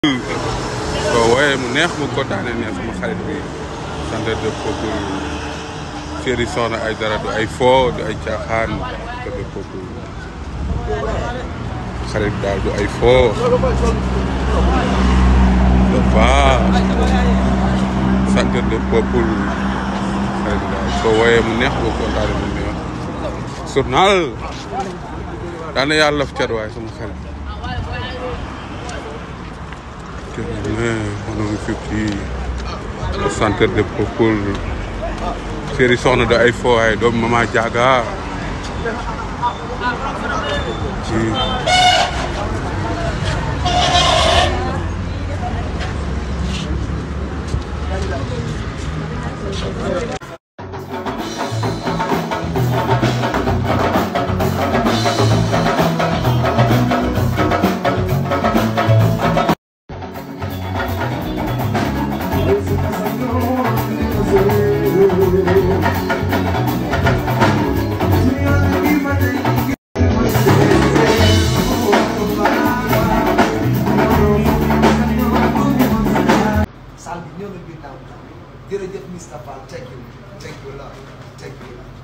soo wooyee mu neex mu kontaane ne sama xarit bi centre de peuple série Soxna Aïdara du ay foo du ay caaxaan centre de peuple xarit daal du ay foo dafa centre de peuple xarit daal soo wooyee mu neex mu kontaane mu neex journal daana yàlla laf cat waaye sama xarit mënoon fii le centre de peuple série soxna da ay foo ay doomu mama jaaga ci saal bi ñëw na biir daaw jërëjëf Mr Fall thank you thank you la thank you